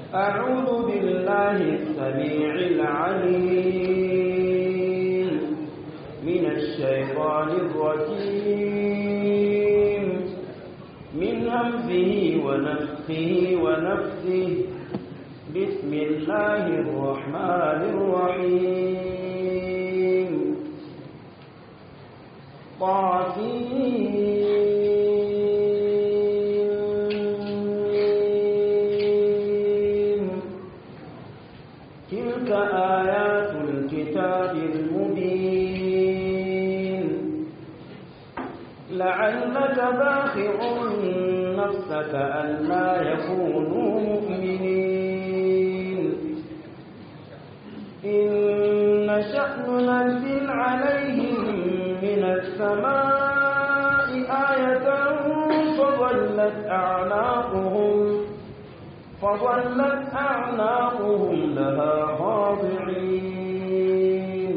أعوذ بالله السميع العليم من الشيطان الرجيم من همزه ونفخه ونفسه بسم الله الرحمن الرحيم طاسين تلك آيات الكتاب المبين لعلك باخع نفسك ألا يكونوا مؤمنين إن شأن ننزل عليهم من السماء آية فظلت أعناقهم فظلت أعناقهم لها خاضعين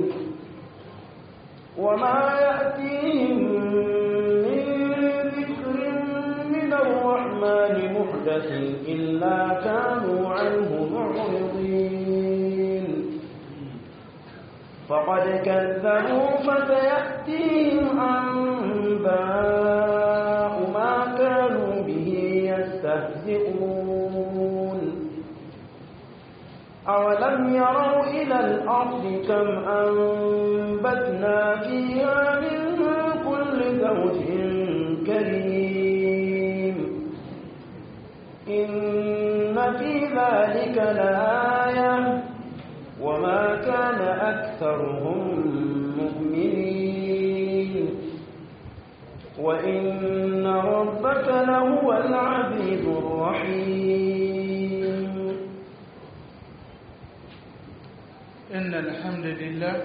وما يأتيهم من ذكر من الرحمن محدث إلا كانوا عنه معرضين فقد كذبوا فسيأتيهم أنباء ما كانوا به يستهزئون أولم يروا إلى الأرض كم أنبتنا فيها من كل زوج كريم إن في ذلك لآية وما كان أكثرهم مؤمنين وإن ربك لهو العزيز الرحيم إن الحمد لله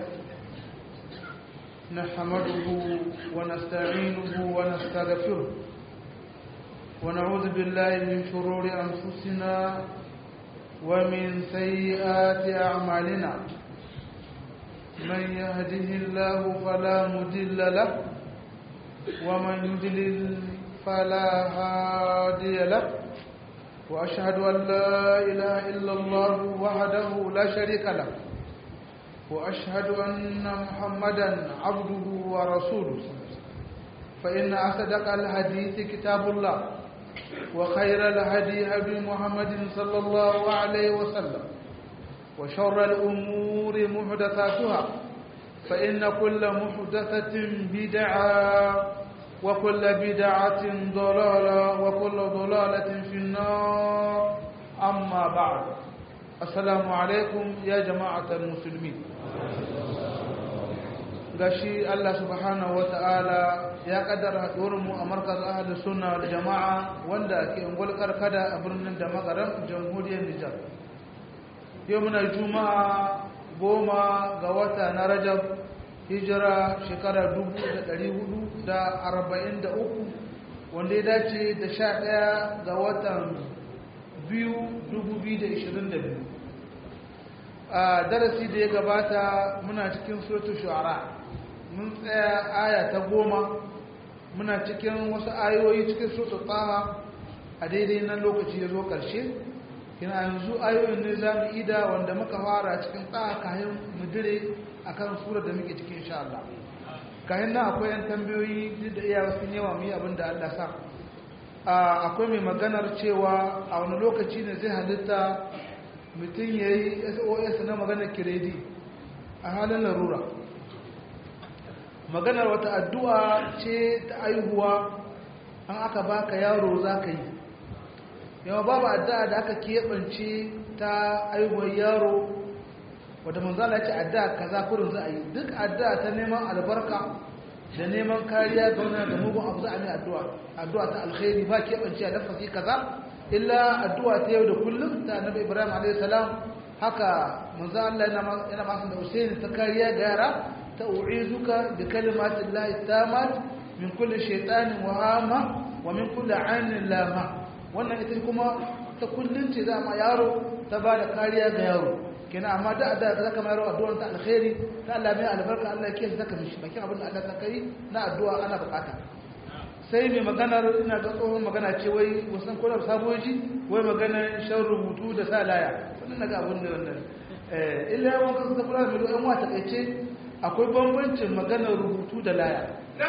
نحمده ونستعينه ونستغفره ونعوذ بالله من شرور أنفسنا ومن سيئات أعمالنا من يهده الله فلا مضل له ومن يضلل فلا هادي له وأشهد أن لا إله إلا الله وحده لا شريك له وأشهد أن محمدا عبده ورسوله فإن أصدق الحديث كتاب الله وخير الهدي هدي محمد صلى الله عليه وسلم وشر الأمور محدثاتها فإن كل محدثة بدعة وكل بدعة ضلالة وكل ضلالة في النار أما بعد السلام عليكم يا جماعة المسلمين gashi Allah subhanahu ta'ala ya kaddara mu a markaz ahli sunna da jama'a wanda ke ungul karkada a birnin da magaran jamhuriyar Nijar yau muna juma'a goma ga wata na Rajab hijira shekara 1443 wanda ya dace da 11 ga watan 2022 a darasi da ya gabata muna cikin suratul shu'ara mun tsaya aya ta goma muna cikin wasu ayoyi cikin suratul taha a daidai nan lokaci ya zo ƙarshe kina yanzu ayoyin ne za mu ida wanda muka fara cikin taha kayan mudire a kan surar da muke cikin insha Allah kayan nan akwai yan tambayoyi duk da iya wasu yawa mu yi abin da Allah sa akwai mai maganar cewa a wani lokaci ne zai halitta mutum ya yi sos na maganar kiredi a halin larura maganar wata addu'a ce ta aihuwa an aka baka yaro za ka yi yawa babu addu'a da aka keɓance ta aihuwar yaro wadda manzala ce addu'a kaza kurin za a yi duk addu'a ta neman albarka da neman kariya ga wani da mugun abu za a mai addu'a addu'a ta alkhairi ba keɓance a dafasi kaza illa addu'a ta yau da kullum ta annabi ibrahim alayhi salam haka manzo Allah yana masu da Usaini ta kariya ga yara ta u'izuka bi kalimatin lahi tamat min kulli shaytanin wa hama wa min kulli ainin lama wannan ita kuma ta kullun ce za ma yaro ta ba da kariya ga yaro kenan amma da da zaka mai yaro addu'a ta alkhairi ta Allah mai albarka Allah ya kiyaye zaka mishi bakin abin da Allah ta kai na addu'a ana bukata sai mai maganar ina ga tsohon magana ce wai wasan kwanar saboji wai maganar shan rubutu da sa laya wannan na ga abin da wannan illa yawan kasu ta kula da mai yan wata kaice akwai bambancin maganar rubutu da laya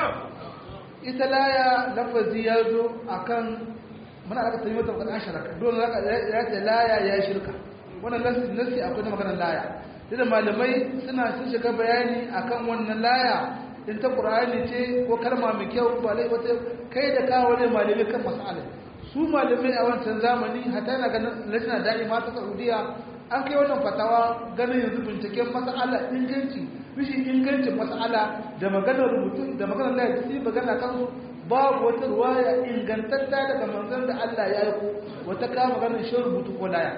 ita laya lafazi ya zo a kan muna aka tafi mata bukatar shirka dole ya ce laya ya yi shirka wannan nasi akwai na maganar laya da malamai suna sun shiga bayani akan wannan laya in ta ƙura'ani ce ko kalma mai kyau ba lai wata kai da kawo ne malamai kan mas'ala su malamai a wancan zamani hata yana ganin lajina da'ima ta saudiya an kai wannan fatawa ganin yanzu binciken mas'ala inganci rashin ingancin mas'ala da maganar rubutu da maganar laya su magana kansu babu wata ruwaya ingantatta daga manzon da Allah ya yi ko wata kama maganar shan rubutu ko laya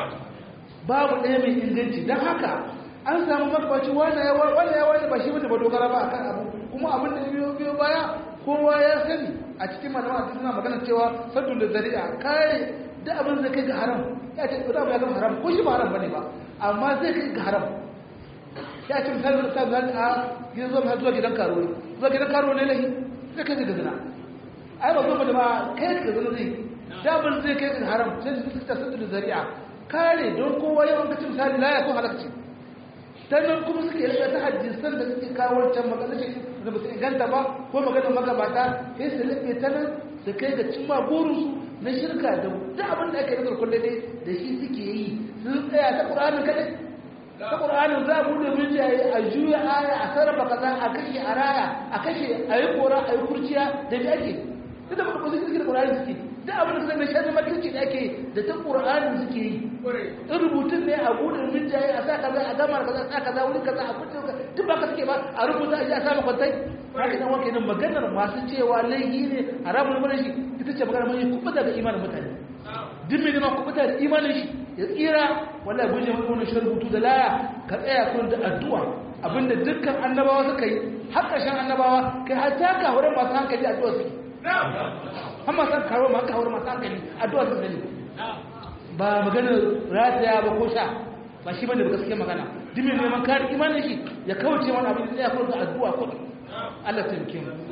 babu ɗaya mai inganci don haka an samu makwaci wanda ya wani ba shi wanda ba dogara ba akan abu kuma abin da biyo biyo baya kowa ya sani a cikin malama a suna magana cewa saddun da zari'a kare da abin zai kai ga haram ya ce da abu ya zama haram ko shi ba haram bane ba amma zai kai ga haram ya ce misali da sa a gidan zuwa zuwa gidan karo zuwa gidan karo ne lahi zai kai ga zina ai ba zuwa da ba kai ga zina zai da abin zai kai ga haram sai su ta saddun da zari'a kare don kowa yawan kacin misali la ya ko halakci sannan kuma suke rika ta hadisan da suke kawo wancan magana ce da ba su inganta ba ko maganar magabata sai su lafe ta nan su kai ga cimma burinsu na shirka da duk abin da ake nazar kulle dai da shi suke yi sun tsaya ta ƙur'anin kaɗai ta ƙur'anin za a buɗe mijiyaye a juya aya a sarrafa kaza a kashe a raya a kashe a yi kora a yi kurciya da me ake duk da ba su suke da ƙur'anin suke duk abin da zai shaɗi makirci da ake da ta ƙur'anin suke yi in rubutun ne a buɗe minjaye a sa kaza a gama kaza a sa kaza wuri kaza a kuɗe kaza duk ba ka suke ba a rubuta a ji a sa makwantai haka nan wanke nan maganar masu cewa laifi ne haramun mana shi ita ce maganar mai kuɓuta da imanin mutane duk mai neman kuɓuta da imanin shi ya tsira wallahi guje maka wani shan rubutu da laya ka tsaya kun da addu'a abinda dukkan annabawa suka yi har ƙarshen annabawa kai har ta kawo masu hankali addu'a suke har masu kawo masu kawo masu hankali addu'a suke ne ba maganar rataya ba ko sha ba shi bane ba gaskiya magana dimin neman kare imanin shi ya kauce wani abin da ya kuma addu'a ko Allah ta yake mu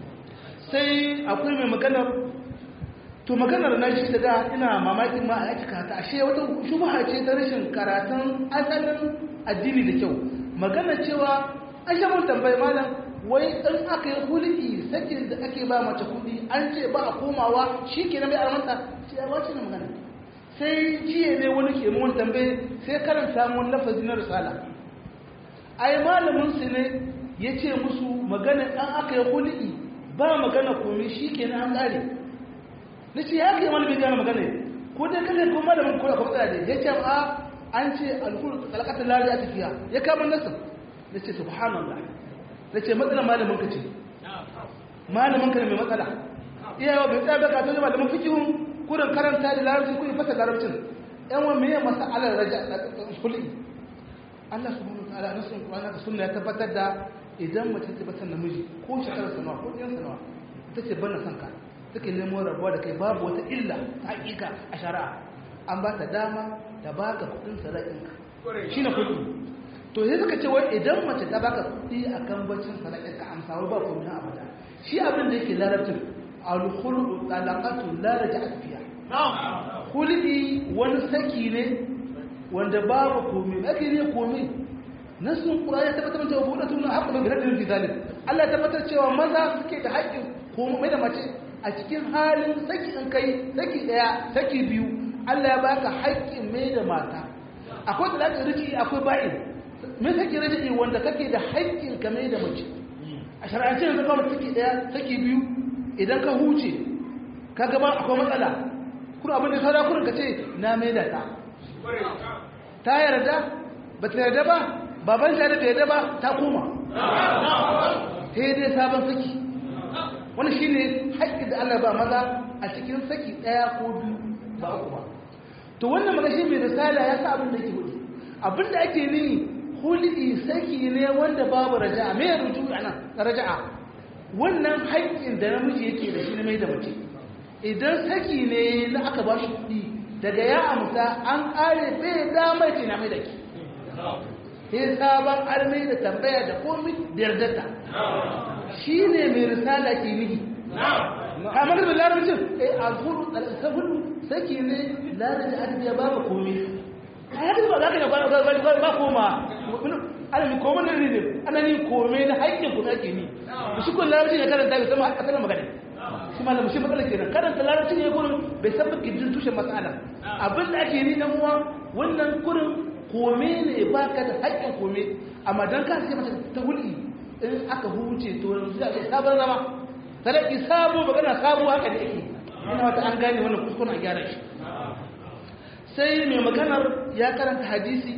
sai akwai mai maganar to maganar na shi da ina mamakin ma a cika ta ashe wata shubha ce ta rashin karatun asalin addini da kyau magana cewa an sha mun tambayi malam wai in aka yi hulki sakin da ake ba mace kuɗi an ce ba a komawa shi ke na mai armanta ce ya wace na magana sai jiya ne wani ke mun tambaye sai karanta mun lafazi na risala ai malamin su ne ya ce musu magana an aka yi hulki ba magana komai shi ke na an ƙare na ce ya kai malamin gane magana ko dai kaje ko malamin kula ko tsaya ne ya ce a an ce alkul kalakatar lari a tafiya ya kama nasu na ce subhanallah na ce matsala malamin ka ce malamin ka ne mai matsala iyawa bai tsaya bai katon malamin fikihun kurin karanta da larabcin kuyi fasa larabcin yan wa meye masa alar raja kulli Allah subhanahu wa ta'ala nasun Qur'ani da sunna ya tabbatar da idan mace ta bata namiji ko shekarar sanawa ko ɗiyan sanawa ita ce bana sanka take nemo rabuwa da kai babu wata illa ta hakika a shari'a an ba ta dama da baka kudin sadakinka shi na kudi to sai suka ce wai idan mace ta baka kudi a kan bacin sadakinka amsa wai ba kuma abada shi abin da yake larabcin alkhulu talaqatu la raja'at fiha khulqi wani saki ne wanda babu komai ake ne komai nasun qur'ani ya tabbatar da wabudatu na haqqu bi radin fi zalim Allah ya tabbatar cewa maza suke da haƙƙin komai da mace a cikin halin saki in kai saki daya saki biyu Allah ya baka haƙƙin mai da mata akwai da zaka riki akwai ba'in me saki riki wanda kake da haƙƙin ka mai da mace a shar'ance yanzu kawai saki daya saki biyu idan ka huce ka gaba akwai matsala kuma abin da saura kurin ka ce na mai da ta ta yarda ba ta yarda ba baban ta yarda yarda ba ta koma sai dai sabon saki wani shi ne haƙƙi da Allah ba maza a cikin saki ɗaya ko biyu ba uku ba to wannan magashi mai risala ya sa abin da ke hudu abin da ake ni hulɗi saki ne wanda babu raja'a me ruju a nan raja'a wannan haƙƙin da namiji yake da shi na mai da mace idan saki ne na aka ba shi kuɗi daga ya amsa an ƙare bai damar ce na mai da ki sai sabon armai da tambaya da komi da yardarta shi ne mai risala ke nihi kamar da larabcin eh a gudu sabulu saki ne larabci adabi ya baka komai a yadda ba za ka yi ba koma alami komai na rizin ana ni komai na haƙƙin kuma ake ni da shi kun larabci ne karanta bai sama asalin magana shi ma lamushin matsala kenan karanta larabci ne kurin bai san baki jin tushen matsala abin da ake ni dan uwa wannan kurin komai ne baka da haƙƙin komai amma dan ka sai mata ta hulɗi in aka huce to yanzu a sabon zama sadaki sabo magana sabo haka da yake ina wata an gane wannan kuskuren a gyara shi sai mai maganar ya karanta hadisi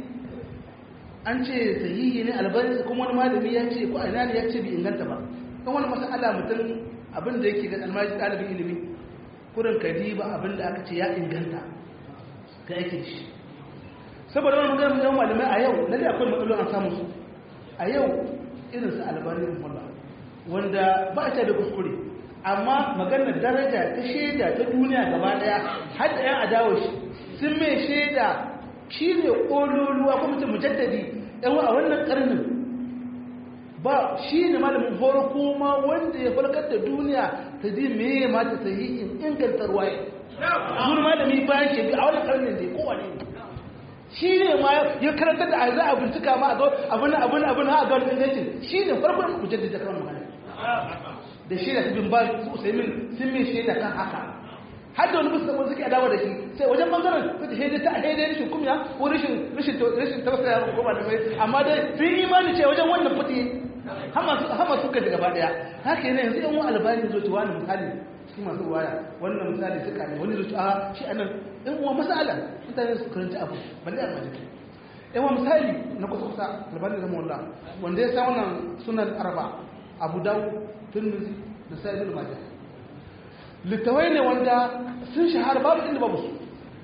an ce sahihi ne albani kuma wani malami ya ce ko ina ne ya ce bai inganta ba kan wani masala mutum abin da yake ga almaji ɗalibin ilimi kurin kadi ba abin da aka ce ya inganta ga yake shi saboda wani maganar yawan malamai a yau lalle akwai matsalolin an samu su a yau irin su albani rahimahullah wanda ba a da kuskure amma maganar daraja ta shaida ta duniya gaba daya har da yan adawa shi sun mai shaida shi ne ƙololuwa kuma mutum mujaddadi yan a wannan karnin ba shi ne malamin farko ma wanda ya farkar da duniya ta ji me ma ta sayi in inganta ruwaye zuwa malami bayan shi a wannan karnin da ya kowane ne shi ne ma ya karanta da a za a bincika ma a zo abin abin abin ha a ga wani ingancin shi ne farkon mujaddadi kan magana da shaida ta bin ba su usaimin sun mai shaida kan haka har da wani musulman suke adawa da shi sai wajen bangaren su da shaida ta shaida rashin kumya ko rashin rashin rashin tausaya ko ba da mai amma dai sun yi imani ce wajen wannan fiti hama suka daga gaba daya haka yana yanzu yan wani albani zo ci wani misali shi masu ruwaya wannan misali suka ne wani zo ci a shi anan yan uwa masala mutane su karanci abu balle a majiki yan uwa misali na kusa kusa albani da mawalla wanda ya sa wannan sunan arba abu dawo turmizi da sa'ibin majah littawai ne wanda sun shahara babu inda babu su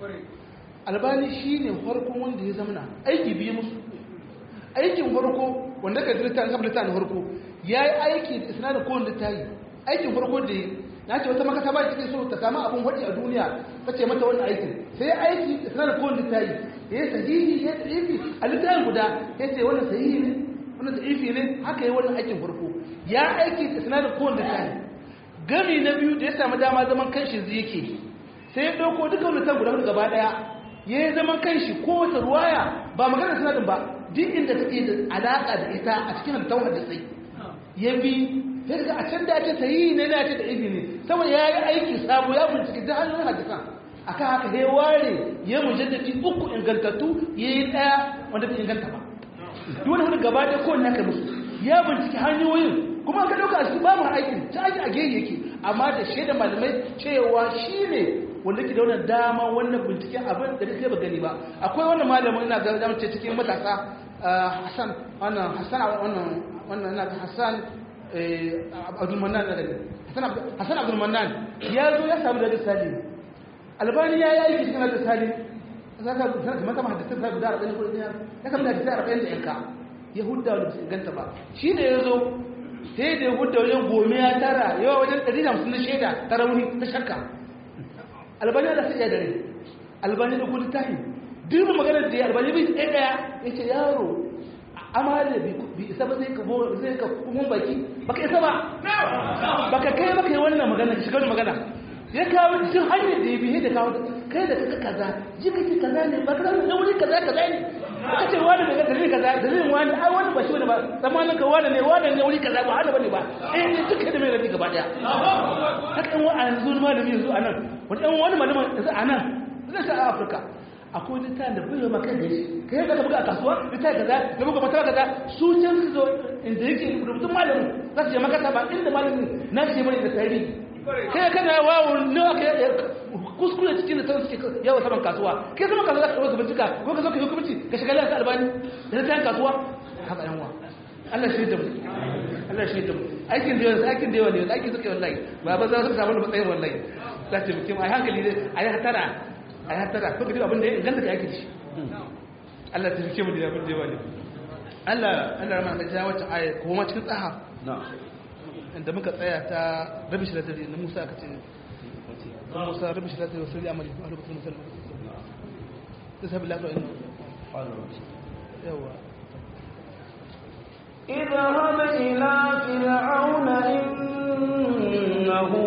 albani shi ne farkon wanda ya zamana aiki biyu musu aikin farko wanda ka zirta an kabla na farko ya yi aiki da isnadin kowane littayi aikin farko da ya na ce wata makasa ba cikin so ta samu abin waɗi a duniya ta ce mata wannan aikin sai aiki da isnadin kowane littayi ya yi sahihi ya yi sahihi a littayin guda ya ce wannan sahihi ne wannan sahihi ne haka yi wannan aikin farko ya aiki da sinadar kowane littafi gami na biyu da ya samu dama zaman kanshi zai yake sai ya ɗauko duka wani tan guda hudu gaba ɗaya ya yi zaman kanshi kowace ruwaya ba magana sinadar ba duk inda take da alaƙa da ita a cikin halittar hadisai ya bi sai daga a can da ake sayi ne da ake da izini saboda ya yi aiki sabo ya bincike da hannun hadisan akan haka ya ware ya mujaddadi uku ingantattu ya yi ɗaya wanda bai inganta ba duk wani hudu gaba ɗaya kowanne aka musu ya bincike hanyoyin kuma ka ɗauka su ba mu aikin ta aji a gehe yake amma da shaida malamai cewa shi ne wanda ke da wannan dama wannan binciken abin da kai ba gani ba akwai wannan malamin ina ga zama ce cikin matasa Hassan wannan Hassan wannan wannan ina ga Hassan Abdul Mannan da gani Hassan Abdul Mannan ya zo ya samu da Salim Albani ya yi aiki cikin da Salim zaka zaka mata mahaddisin sa da 40 ko ya kamata da 40 da yanka Yahuda da su ganta ba shi da ya zo sai da Yahuda wajen gome ya tara yawa wajen 150 na shaida ta rauni ta shakka albani da sai ya dare albani da kudu tahi duk maganar da ya albani bai tsaye daya ya ce yaro amale bi isa ba zai ka zai ka kuma baki baka isa ba baka kai baka yi wannan magana shiga wani magana ya kawo cikin hanyar da ya bihe da kawo kai da kaka kaza ji kake kaza ne ba kaza ne wuri kaza kaza ne ka ce wani daga dalilin kaza dalilin wani ai wani ba shi wani ba zamanin ka wani ne wani ne wuri kaza ba hana bane ba eh ne duka da mai rabi gaba daya haka in wani yanzu malami yanzu a nan wani ɗan wani malama yanzu a nan zai sa a afirka akwai littafin da bai maka da shi kai da ka buga a kasuwa littafin kaza da buga mata kaza su can su zo inda yake rubutun malamin za su je makasa ba inda malamin na ce bane da tarihi kai kana wawo ne aka kuskure cikin da ta suke yawa saman kasuwa kai saman kasuwa za ka ɗauka bincika ko ka zo ka hukumci ka shiga lafiya albani da ta kasuwa haka yan wa Allah shi da mu Allah shi da mu aikin da yawa aikin da yawa ne aikin suke wallahi ba ba za su samu matsayin wallahi za ta mutum ai hankali dai ai hatara ai hatara ko duk abin da ya inganta ka aikin shi Allah ta fike mu da abin da yawa ne Allah Allah rahama da wata aya ko ma cikin tsaha na'am inda muka tsaya ta rabi shi da na Musa aka ce Musa rabi shi da wasu ya amali a lokacin Musa da sabi lafiya ina yawa اذهب إلى فرعون إنه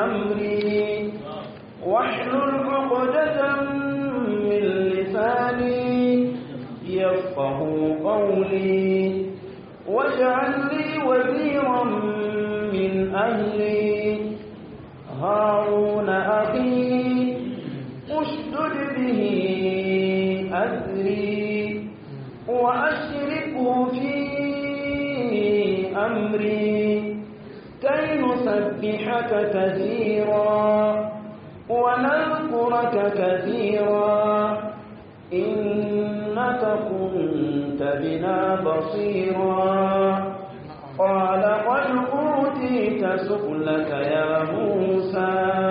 أمري واحلل عقدة من لساني يفقه قولي واجعل لي وزيرا من أهلي هارون أخي اشدد به أذري وأشركه في أمري كي نسبحك كثيرا ونذكرك كثيرا إنك كنت بنا بصيرا قال قد أوتيت سؤلك يا موسى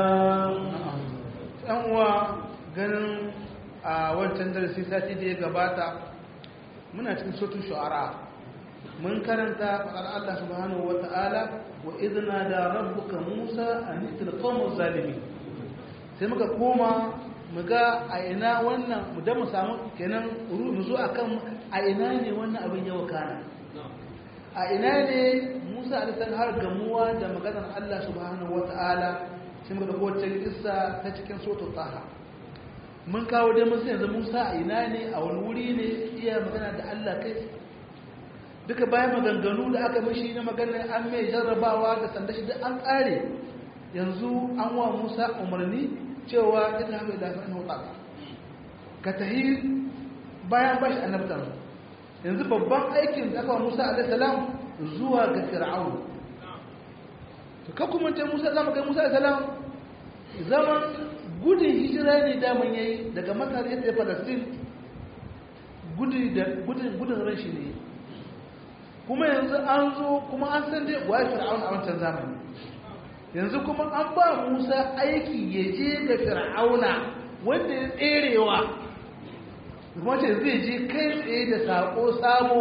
uwa ganin a wancan darasi sati da ya gabata muna cikin sotun shu'ara mun karanta faɗar Allah subhanahu wa ta'ala wa izina da rabbuka Musa a nitil qawmuz zalimi sai muka koma mu ga a ina wannan mu da mu samu kenan mu zo akan a ina ne wannan abin ya wakana a ina ne Musa alaihi har gamuwa da maganar Allah subhanahu wa ta'ala sai muka dauko wacce kissa ta cikin sotun taha mun kawo dai mun yanzu Musa a ina ne a wani wuri ne iya magana da Allah kai duka bayan maganganu da aka mishi na maganar an mai jarrabawa da sanda shi duk an kare yanzu an wa Musa umarni cewa ina mai da fa'in hutu ka tahi bayan bashi annabtar yanzu babban aikin da aka wa Musa alaihi salam zuwa ga Fir'aun to ka kuma ta Musa zama kai Musa alaihi salam zaman gudun hijira ne daman yayi daga Masar ya tafi Palestine gudun da gudun gudun ran shi ne kuma yanzu an zo kuma an san dai wa Fir'aun a wancan zamani yanzu kuma an ba Musa aiki ya je ga Fir'auna wanda ya tserewa kuma ce zai je kai tsaye da sako sabo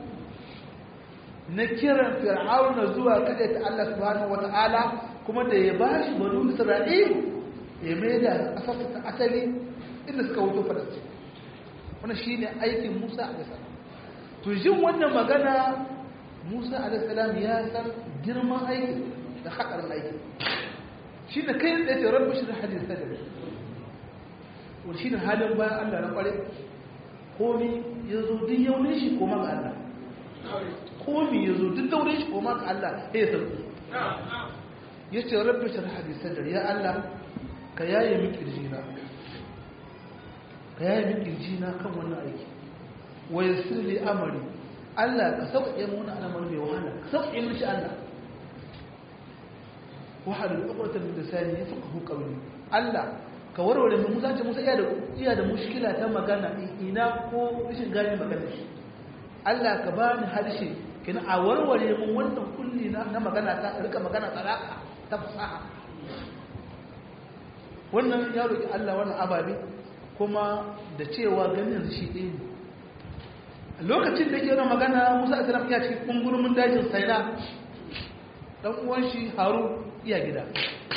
na kiran Fir'auna zuwa kada ta Allah subhanahu wata'ala kuma da ya ba shi banu Isra'il ya mai da asasa ta asali inda suka wuto fadarci wannan shine aikin Musa alaihi salam to jin wannan magana Musa alaihi salam ya san girman aikin da haƙarin aiki shi da kai da ce rabbi shi da hadin sadari wani shi da halin bayan Allah na ƙware komi ya zo duk yaunin shi koma ga Allah komi ya zo duk daurin shi koma ga Allah ya yi sarki ya ce rabbi shi da hadin sadari ya Allah ka yaye min kirjina ka yaye min kirjina kan wannan aiki wa yassir li amri Allah ka sauƙaƙe mu wannan al'amari mai wahala ka sauƙaƙe mu shi Allah wahalul uqratan min lisani yafqahu qawli Allah ka warware mu musa ce musa iya da iya da mushkila ta magana ina ko rashin gane magana shi Allah ka bani harshe kina a warware mu wannan kulli na, na magana ta rika magana tsaraka ta fasaha wannan ya roki Allah wannan ababe kuma da cewa ganin shi ɗaya ne lokacin da yake magana Musa alaihi salam ya cikin kungurumin dajin Saina dan uwan shi Harun iya gida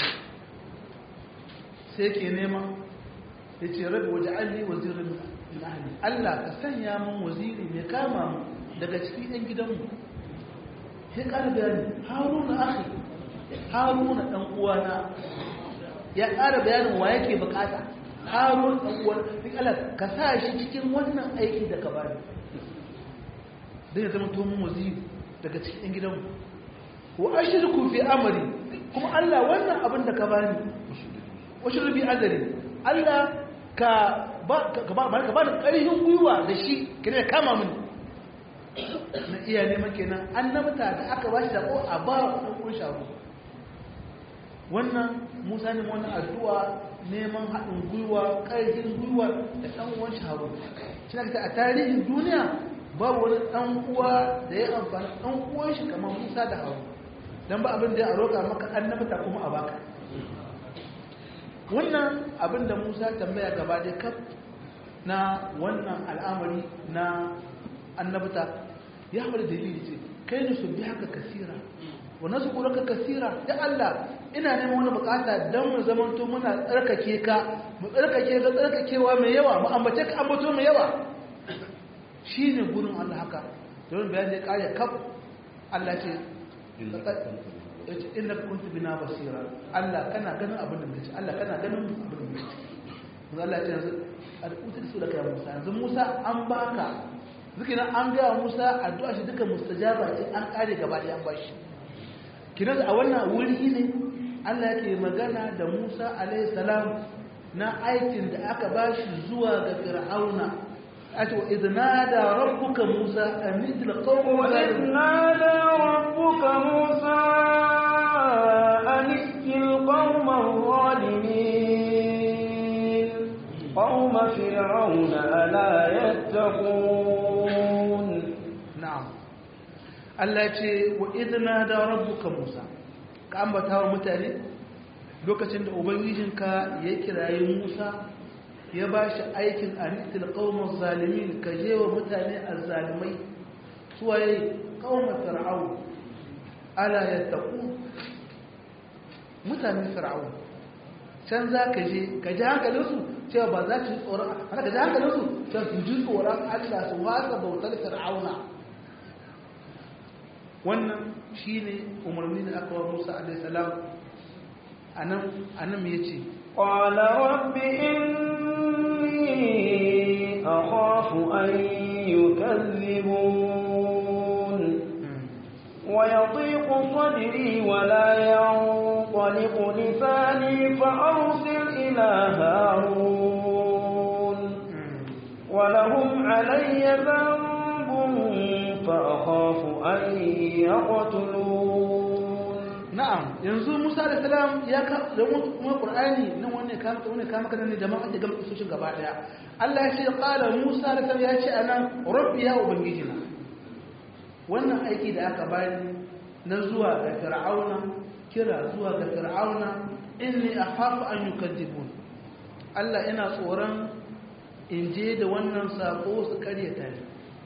sai ke nema ya ce rabi waje alli wazirin min ahli Allah ka sanya min waziri mai kama mu daga cikin yan gidanmu sai ƙara bayani haruna akhi haruna dan uwana ya ƙara bayanin wa yake bukata haruna dan uwan duk Allah ka sa shi cikin wannan aiki da ka bani dan ya zama to mun waziri daga cikin yan gidanmu wa ashirku fi amri kuma Allah wannan abin da ka bani washirku bi azari Allah ka ba ka ba ka ba da ƙarfin gwiwa da shi kire kama mini na iya neman kenan annabta da aka ba shi da ko a ba ku kun sharu wannan Musa ne wannan addu'a neman haɗin gwiwa ƙarfin gwiwa da ɗan uwan sharu shi ne a tarihin duniya babu wani ɗan uwa da ya amfani ɗan uwan shi kamar Musa da Harun don ba abin da ya roƙa maka annabta kuma a baka wannan abin da musa tambaya gaba da kaf na wannan al'amari na annabta ya haɓar dalili ce kai ne su bi haka kasira wannan su ka kasira ya Allah ina neman wani bukata don mu zamanto muna tsarkake ka mu tsarkake ka tsarkakewa mai yawa mu ambace ka ambato mai yawa shi ne gurin Allah haka don bayan da ya kare kaf Allah ce ya ce inda kuntu bina basira Allah kana ganin abin da muke Allah kana ganin abin da muke yanzu Allah ya ce yanzu al'utar su da kai Musa yanzu Musa an baka zikina an ga Musa addu'a shi duka mustajaba ce an kare gaba da an bashi kinan a wannan wuri ne Allah yake magana da Musa alaihi salam na aikin da aka bashi zuwa ga Fir'auna ato idnada rabbuka Musa an idla qawma وإذ نادى ربك موسى أن ائت القوم الظالمين قوم فرعون ألا يتقون na'am Allah ya ce wa idna da rabbuka Musa ka ambata wa mutane lokacin da ubangijinka ya kirayi Musa ya ba shi aikin aritil qaumaz zalimin ka je wa mutane azzalimai suwaye qaumar fir'aun ala yattaqu mutanen fir'aun can za ka je ka ji hankalinsu cewa ba za su yi tsoron haka ka ji hankalinsu cewa su ji tsoron Allah su wasa bautar fir'auna wannan shi ne umarni da aka wa musa alaihissalam a nan ya ce قال رب إني أخاف أن يكذبون ويضيق صدري ولا ينطلق لساني فأرسل إلى هارون ولهم علي ذنب فأخاف أن يقتلون na'am yanzu musa alaihissalam ya ka da mu qur'ani nan wanne ka maka wanne ka maka nan jama'a da gamsu su gaba daya Allah ya ce qala musa alaihissalam ya ce anan rabbi ya ubangijina wannan aiki da aka bani na zuwa ga fir'auna kira zuwa ga fir'auna inni akhafu an yukadzibun Allah ina tsoron in je da wannan sako su karyata ni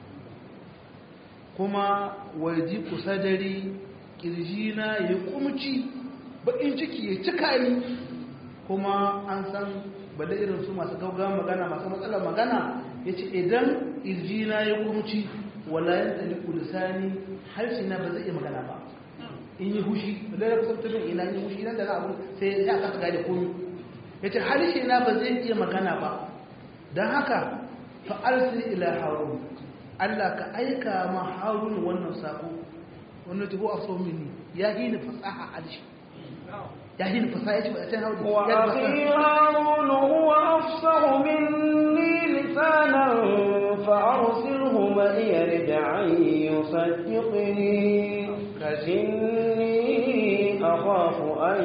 kuma waji kusadari kirjina ya kumci bakin ciki ya cika ni kuma an san bada irin su masu gaugawa magana masu matsalar magana ya ce idan kirjina ya kumci wala yan tsali kulisani harshe na ba zai iya magana ba in yi hushi da ya kusa tafin ina yi hushi nan da na abu sai ya kasa gane komi ya ce harshe na ba zai iya magana ba don haka fa'arsi ila harun Allah ka aika ma harun wannan sako wannan tuhu a so mini ya yi ni fasaha harshe ya yi ni fasaha ya ce ba a can hau da وأخي هارون هو أفصح مني لسانا فأرسله معي رجعا يصدقني إني أخاف أن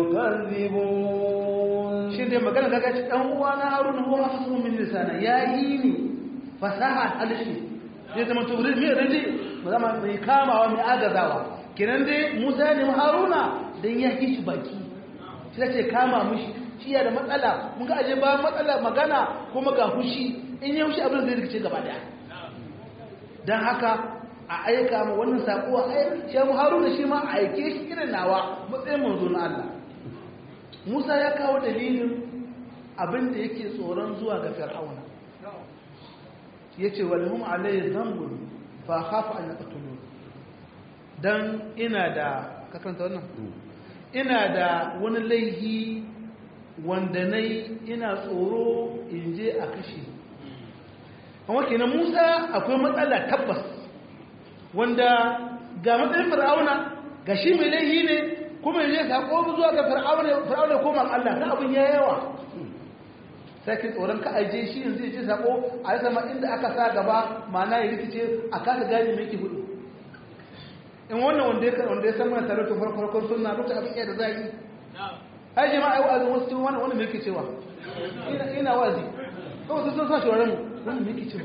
يكذبون shi dai magana daga ci dan uwa na harun huwa afsahu min lisana ya yi ni fasaha harshe zai zama to wurin mai rage ba zama mai kamawa mai agazawa kenan dai musa ne haruna dan ya yi shi baki shi ce kama mushi shi ya da matsala mun ga aje ba matsala magana kuma ga hushi in ya hushi abin zai rikice gaba daya dan haka a aika ma wannan sako a aika shi haruna shi ma a aike shi irin nawa matsayin manzo na Allah Musa ya kawo dalilin abin da yake tsoron zuwa ga Fir'auna. Ya ce, Walhum alayhi zambun fa hafa an yaqtulu. Dan ina da kakanta wannan? Ina da wani laihi wanda nayi ina tsoro in je a kashe. Amma kenan Musa akwai matsala tabbas wanda ga matsayin Fir'auna ga shi mai laihi ne kuma ya sako zuwa ga fir'auna fir'auna koma Allah ta abin ya yawa sai ki tsoron ka aje shi yanzu ya ce sako a rasa ma inda aka sa gaba ma'ana ya rikice a kasa gane me yake hudu in wannan wanda ya wanda ya san mana tare da farkon sunna lokacin abin da zai yi ai jama'a ai wa'azi wasu cikin wannan wannan me yake cewa ina ina wazi kawai sun sa shawaran mu wannan me yake cewa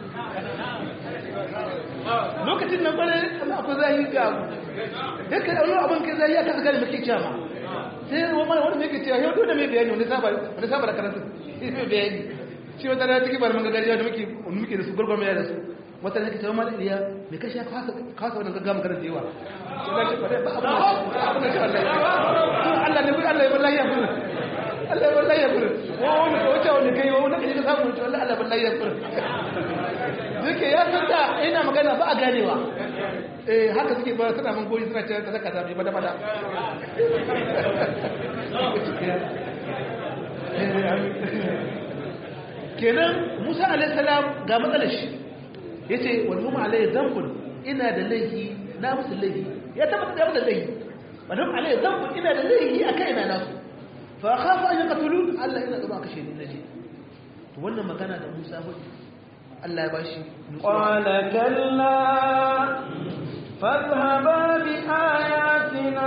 lokacin nan bare Allah akwai zahiri ga abu yake da wani abin kai zahiri aka gane muke cewa sai wani wani muke cewa yau dole mai bayani wani saba wani saba da karatu sai mai bayani shi wata da cikin bar gaggawa da muke muke da su gurgur mai da su wata ne kace mala iliya me kashi ka kasa kasa wannan gaggawa magana da yawa Allah ce bare ba abu abu ne Allah Allah ne Allah ya wallahi ya furu Allah ya wallahi ya furu wani wace wani kai wani kaje ka samu to Allah Allah wallahi ya furta duke ya san da ina magana ba a ganewa eh haka suke ba suna mun goyi suna cewa kaza kaza bai bada bada kenan Musa alaihi salam ga matsalar shi yace wal hum alaihi dhanbun ina da laifi na musu laifi ya tabbata da musu laifi wal hum alaihi dhanbun ina da laifi akai ina nasu fa khafu an yaqtulun Allah ina gaba kashe ni naje to wannan magana da Musa hudu Allah ya bashi قال كلا فاذهبا بآياتنا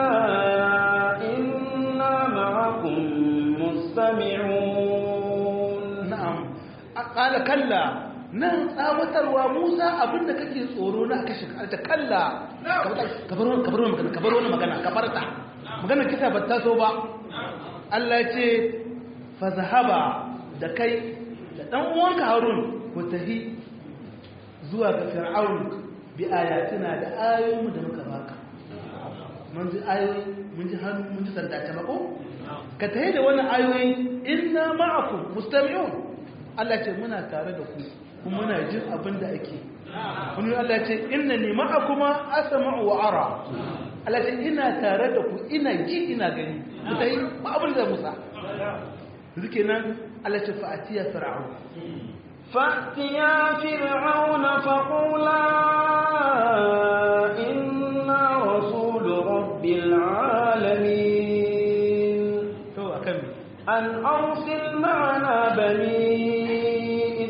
إنا معكم مستمعون na'am qala kalla nan tsawatarwa Musa abinda kake tsoro na kashe ta kalla ka bar wannan ka bar wannan magana ka bar wannan magana ka farta magana kisa ba ta so ba Allah ya ce fa zahaba da kai da dan uwanka Harun ku tafi zuwa ga Fir'aun bi ayatina da ayoyin da muka baka mun ji ayoyi mun ji hannu mun ji sanda ta mako ka tafi da wannan ayoyi inna ma'akum mustami'un Allah ce muna tare da ku kuma muna jin abin da ake wani Allah ce inna ni ma'akuma asma'u wa ara Allah ce ina tare da ku ina ji ina gani mutai ba abin da Musa zuke nan Allah ce fa'atiya fir'aun فأتيا فرعون فقولا إنا رسول رب العالمين to akan me أن أرسل معنا بني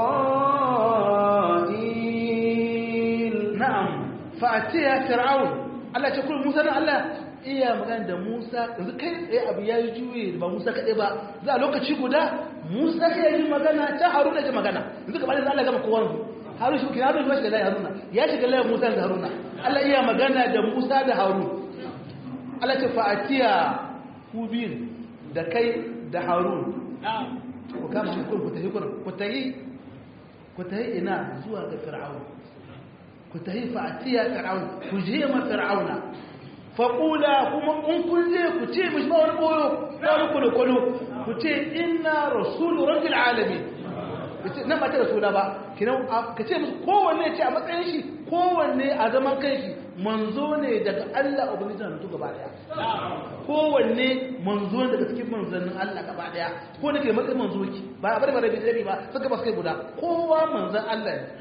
إسرائيل na'am fa'atiya fir'aun Allah ce kullu Musa na Allah iya magana da Musa yanzu kai tsaye abu ya yi juye ba Musa kaɗai ba za a lokaci guda Musa ya yi magana ta Haruna ya ji magana yanzu kamar yanzu Allah gama kowa Harun shi kina Harun shi shiga layi Haruna ya shiga layi Musa da Haruna Allah iya magana da Musa da Harun Allah ce fa'atiya ku biyun da kai da Harun ku kama shi kun ku tafi kun ku tafi ku tafi ina zuwa ga Fir'aun ku tafi fa'atiya Fir'aun ku je ma Fir'auna faƙula kuma in kun je ku ce mishi ba wani ɓoyo ba wani kwalo-kwalo ku ce ina rasulu rabbil alami nan ba ta rasula ba kinan ka ce musu kowanne ce a matsayin shi kowanne a zaman kan shi manzo ne daga Allah ubangiji na gaba daya kowanne manzo ne daga cikin manzannin Allah gaba daya ko ne ke matsayin manzo ki ba a bari ba rabi rabi ba suka ba su kai guda kowa manzan Allah ne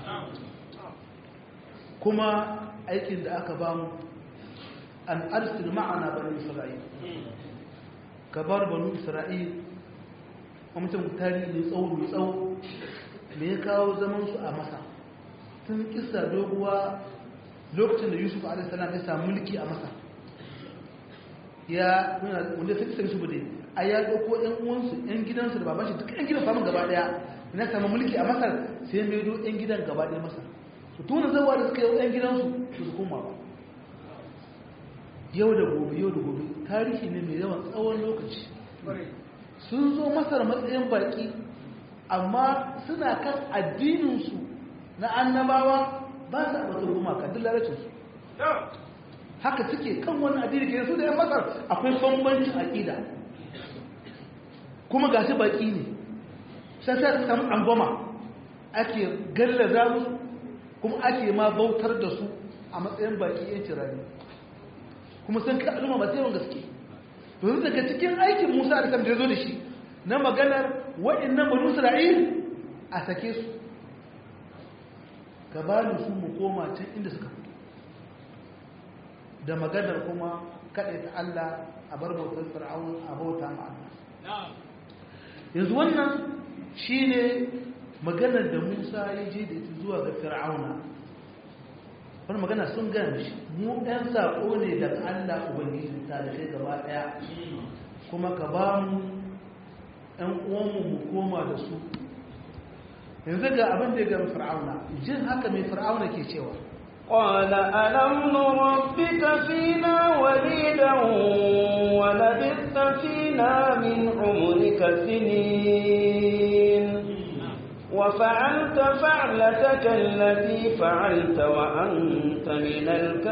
kuma aikin da aka bamu an arsil ma'ana bani isra'il ka bar bani isra'il a mutum tarihi mai tsawo mai tsawo me ya kawo zaman su a masa tun kisa doguwa lokacin da yusuf a.s. ya samu mulki a masa ya wanda sai kisa yusuf dai a ya ɗauko ‘yan uwansu ‘yan gidansu da babanshi duk ‘yan gidan samun gaba ɗaya na samu mulki a masar sai mai do ‘yan gidan gaba ɗaya masar su tuna zawa da suka yi ‘yan gidansu su su koma ba yau da gobe yau da gobe tarihi ne mai yawan tsawon lokaci sun zo masar matsayin baki amma suna kan addininsu na annabawa ba su abatar gumaka duk lalacinsu haka suke kan wani addini ke su da yan masar akwai bambancin aƙida kuma ga su baki ne sai sai samu angoma ake gallaza musu kuma ake ma bautar da su a matsayin baki yancin rani kuma sun kai al'umma ba sai yawan gaske to yanzu daga cikin aikin Musa da ya zo da shi na maganar waɗannan banu Isra'il a sake su gabanin su mu koma can inda suka fito da maganar kuma kaɗai ta Allah a bar bautar fir'aun a bauta ma Allah yanzu wannan shine maganar da Musa ya je da ita zuwa ga fir'auna wani magana sun gaya mishi mu ɗan saƙo ne daga Allah Ubangiji ta da kai gaba ɗaya kuma ka ba mu ɗan uwanmu mu koma da su yanzu ga abin da ya gami fir'auna jin haka mai fir'auna ke cewa قال ألم نربك فينا وليدا ولبثت فينا من عمرك سنين وفعلت فعلتك التي فعلت وأنت من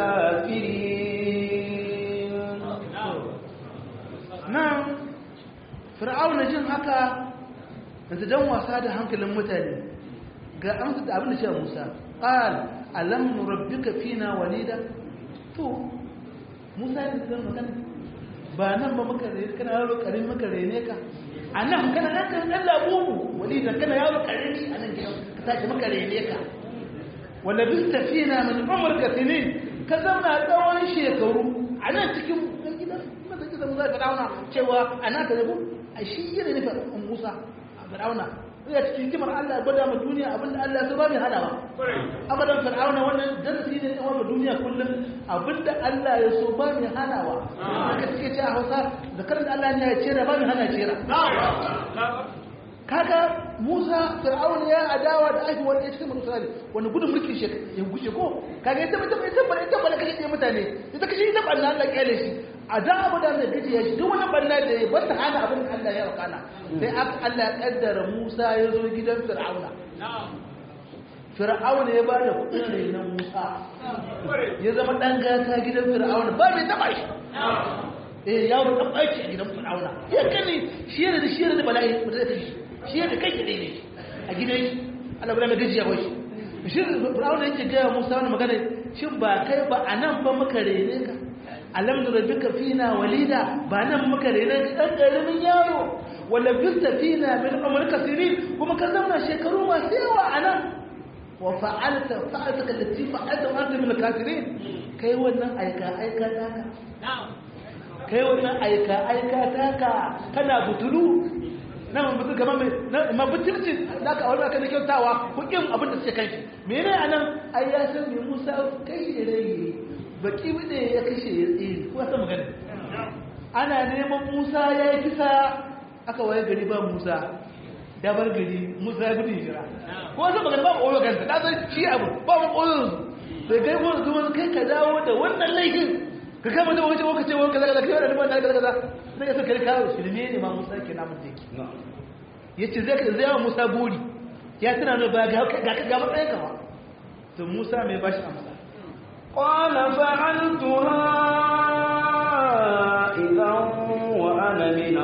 الكافرين nan fir'auna jin haka yanzu dan wasa da hankalin mutane ga amsa da abin da cewa Musa qal alam nurabbika fina walida to Musa ne da magana ba nan ba muka rene kana yaro karin muka rene ka anan kana nan kan dan labubu walida kana yaro karimi anan gidan ka tashi muka rene ka wala bista fina min umrika sinin ka zauna tsawon shekaru a nan cikin gidan mata gidan Musa Fir'auna cewa ana ka zabu a shi yana nufin Musa a Fir'auna ya cikin kimar Allah gwada ma duniya abinda Allah ya so ba mai hadawa abadan Fir'auna wannan darasi ne tsawon ma duniya kullum abinda Allah ya so ba mai hanawa haka suke ce a Hausa da karin Allah ne ya cera ba mai hana cera kaga Musa Fir'auna ya adawa da aiki wani cikin Musa wani gudun mulkin shi ya gushe ko kaga ita ita ita ba ita ba kashe ɗaya mutane ita kashe ita banna Allah kyale shi a da abu da mai gaji ya shi duk wani banna da ya bata hana abin da Allah ya rakana sai Allah ya kaddara Musa ya zo gidan Fir'auna Fir'auna ya ba da kuɗin renon Musa ya zama ɗan gata gidan Fir'auna ba mai taɓa shi eh yaro dan baki a gidan Fir'auna ya kani shi yana da shi yana da bala'i ba zai kashi shi yana kai kadai ne a gidan shi Allah bala gaji ya bashi shi Fir'auna yake ga Musa wannan magana shin ba kai ba anan ba muka rene ka alam nurabbika fina walida ba nan muka rene ka dan karamin yaro wala bista fina min umrika sinin kuma ka zauna shekaru masu yawa anan wa fa'alta fa'alta allati fa'alta wa anta min al-kafirin kai wannan aika aika taka kai wannan aika aika taka kana butulu na mutu kamar mai na butulci da ka aure ka da kyautawa ko kin abin da suke kai mene anan ai ya san me Musa kai da rai baki bide ya kashe ya tsiri ko ta magana ana neman Musa ya yi kisa aka waye gari ba Musa ya bar gari Musa ya gudu jira ko ta magana ba koyo kansa da san shi abu ba mu koyo sai kai ko zuwa kai ka dawo da wannan laifin ka kama da wajen waka ce waka zaga kai wannan ban kaza kaza sai ya saka kawo shirme ne ma Musa ke namun take yace zai ka zai Musa buri ya tana ne ba ga ga ga matsayin ka ba to Musa mai bashi amsa قال فعلتها إذا وأنا من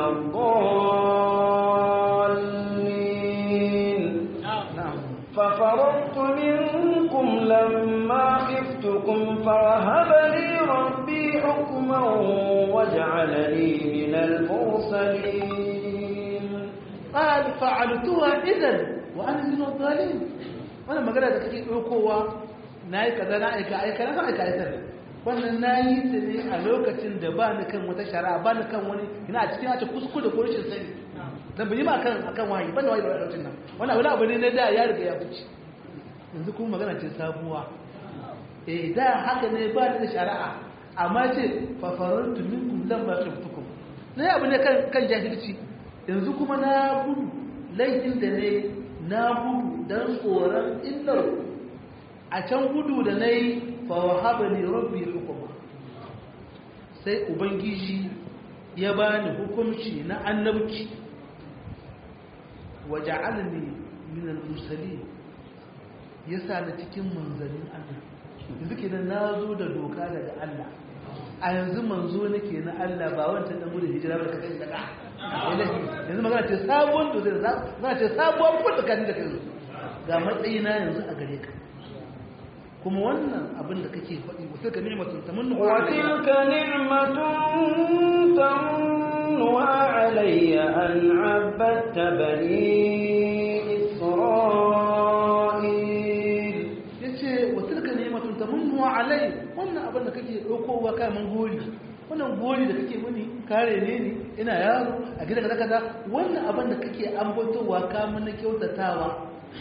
الضالين na'am ففررت منكم لما خفتكم فوهب لي ربي حكما وجعلني من المرسلين قال فعلتها اذا وانا من الظالمين wannan magana da kake ɗaukowa na yi kaza na aika aika na san aika aika wannan na yi ta ne a lokacin da ba ni kan wata shari'a ba ni kan wani ina a cikin ace kuskure ko rashin sani dan bi ma kan akan wahayi ban da wahayi da lokacin nan wannan wani abu ne na da ya riga ya fice yanzu kuma magana ce sabuwa eh da haka ne ba ni da shari'a amma ce fa farantu minkum lamma khiftukum ne abu ne kan kan jahilci yanzu kuma na gudu laifin da ne na gudu don tsoron illar a can gudu da na yi fawahaba ne rabbi hukuma sai ubangiji ya bani hukunci na annabci waje alini minan musali ya sa na cikin manzannin allah yanzu ke na zo da doka daga allah a yanzu manzo nake na allah ba wancan dan gudun hijira ba da kasance daga yanzu magana ce sabuwar to zai za ce sabuwar kuma tsakanin da kai ga matsayina yanzu a gare ka kuma wannan abin da kake faɗi wa tilka ni'matun tamannu وتلك نعمة تمنها علي أن عبدت بني إسرائيل yace wa tilka ni'matun tamannu alai wannan abin da kake daukowa kai mun gori wannan gori da kake muni kare ne ni ina yaro a gidan kaza kaza wannan abin da kake ambatowa ka mun kyautatawa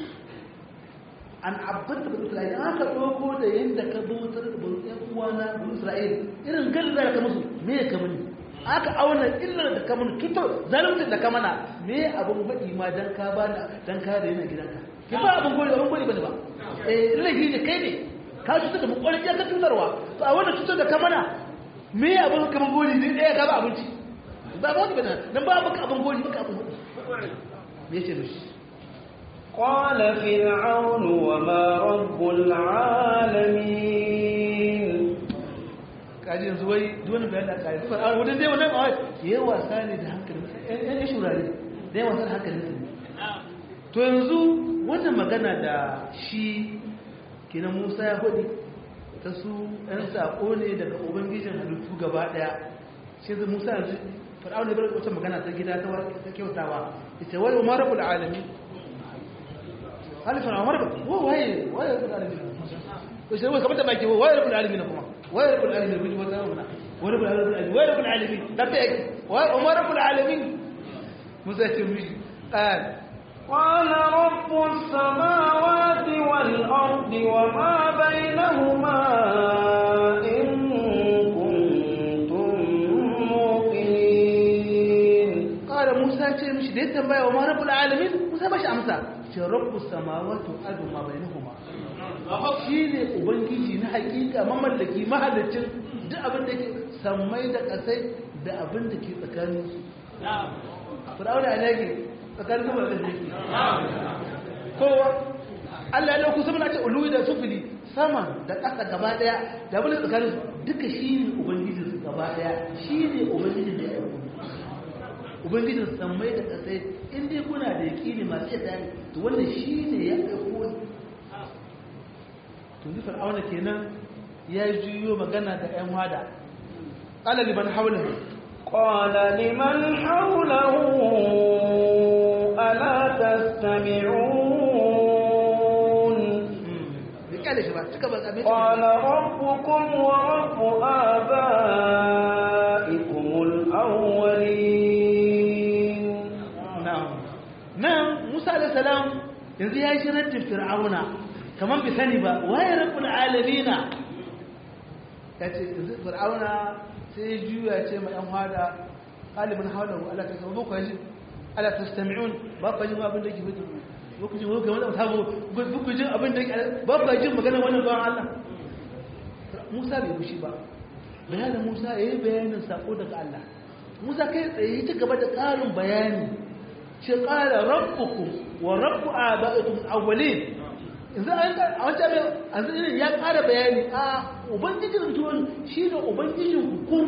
an abbata bin isra'il an ka ɗauko da yadda ka bautar da bautar uwana bin isra'il irin galla da ka musu me ka muni aka auna illar da ka muni tutar zalunci da ka mana me abin faɗi ma dan ka ba da dan ka da yana gidanka ki ba abin gori abin gori bane ba eh laifi ne kai ne ka cutar da mu kwarin ka cutarwa to a wannan cutar da ka mana me abin kamar gori ne ɗaya ka ba abinci ba ba wani bane nan ba baka abin gori baka abin me ce mishi قال فرعون وما رب العالمين kaji yanzu wai duwani bayan da kaji zuwa a wajen dai wannan awai ya yi wasa ne da hankalin ya shurare da ya wasa da hankalin su to yanzu wannan magana da shi kenan Musa ya faɗi ta su ɗan saƙo ne daga ubangijin halittu gaba ɗaya sai zai Musa yanzu fir'auna bar wata magana ta gida ta ta kyautawa ita wai umar rabbul alamin halifan umar wa waye waye rabbul alamin ko sai wai kamar da baki waye rabbul alamin kuma waye rabbul alamin kun wata wannan waye rabbul alamin waye rabbul alamin da ta yake waye umar rabbul alamin musa ce mishi qal قال رب السماوات والأرض وما بينهما إن كنتم موقنين qala musa ce mishi da ya tambaya wa ma rabbul alamin musa bashi amsa ce rabbus samawati wal ardi ma bainahuma shine ubangiji na hakika mamallaki mahalicin duk abin da ke sammai da kasai da abin da ke tsakanin su fir'auna ne ke tsakanin su da yake kowa Allah ya lauku sama na ce uluwi da sufili sama da ƙasa gaba daya da abin da tsakanin su duka shine ubangijin su gaba daya shine ubangijin da ya aiko ubangijin sammai da ƙasai in dai kuna da yaƙini masu yadda ne to wanda shi ne ya ɗauko ni to ni fir'auna kenan ya juyo magana da ƴan wada qala liman hawlahu قال لمن حوله ألا تستمعون bai kyale shi ba cika ba abin قال ربكم ورب آبائكم الأولين na'am nan Musa alayhi salam yanzu ya shi raddin fir'auna kaman bi sani ba waye rabbul alamina yace yanzu fir'auna sai ya juya ce ma yan hada qalibun hawlahu ala tasawwu ko ji ala tastami'un ba ku ji ma abin da yake fito ba ku ji ko kai wannan tabo ba ku ji abin da yake ba ku ji magana wannan bawan Allah Musa bai bushi ba bayanin Musa yayi bayanin sako daga Allah Musa kai tsaye ta gaba da ƙarin bayani ce ƙara rabbukum wa rabbu aba'ikum awwalin yanzu an a wancan mai yanzu irin ya ƙara bayani a ubangijin tuwon shi ne ubangijin hukum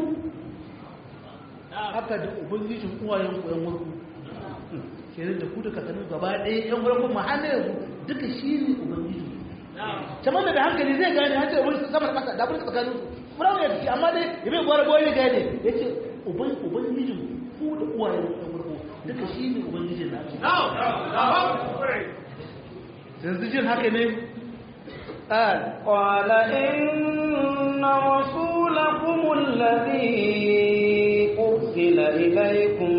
haka da ubangijin uwayen ku yan wurku kenan da ku da kakannin gaba ɗaya yan wurku mahalla yanzu duka shi ne ubangijin kamar da hankali zai gane har sai ubangijin sama da ƙasa da abin tsakanin su furawa ya tafi amma dai ya bai gwara gwara gane ya ce ubangijin ku da uwayen ku yan wurku duka shi ne ubangijin na yanzu jin haka ne قال قال إن رسولكم الذي أرسل إليكم